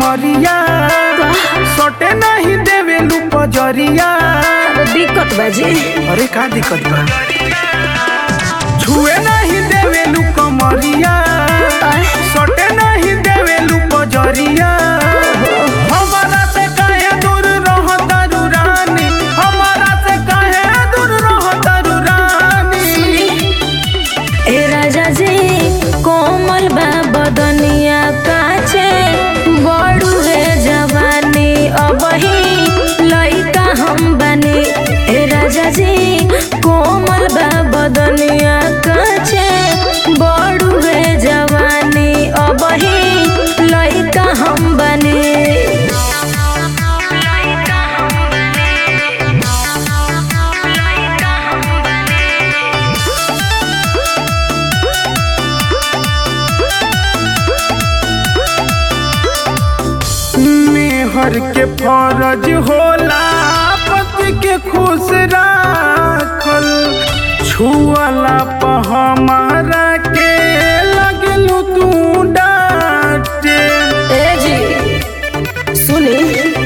कमरिया सटे नहीं देवेलू पजरिया दिक्कत बाजी अरे का दिक्कत बा छुए नहीं देवेलू कमरिया सटे नहीं देवेलू पजरिया हमारा से काहे दूर रहतारू रानी हमारा से काहे दूर रहतारू रानी ए राजा जी कोमल बा बदनिया काचे बड़ू रे जवानी अबही लइका हम बनी ए राजा जी कोमल बा बदनिया काचे बड़ू रे जवानी अबही लइका हम बनी मेहर के फरज होला पति के खुश राखल छुअला प हमारा के लगलू तू डांटे ए जी सुनी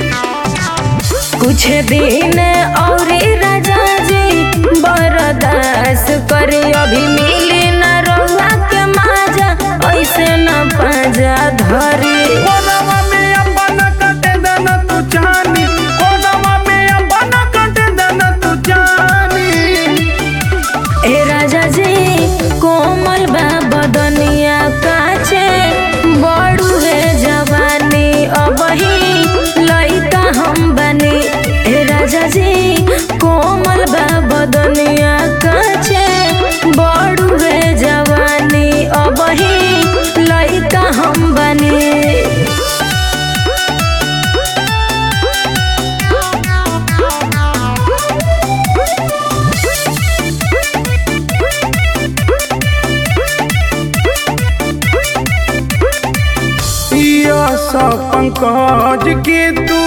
कुछ दिन और राजा जी बर्दाश्त करी अभी मिली न रउआ के माजा ऐसे न पाजा धरी कोनवा में अपन कटे दन तू जानी कोनवा में अपन कटे दन तू जानी ए राजा जी कोमल बा बदनिया काचे बड़ू रे जवानी अबही लइका हम बनी ए राजा जी कोमल बा बदनिया काचे बड़ू रे जवानी अबही लइका हम बनी यस पंकज के तू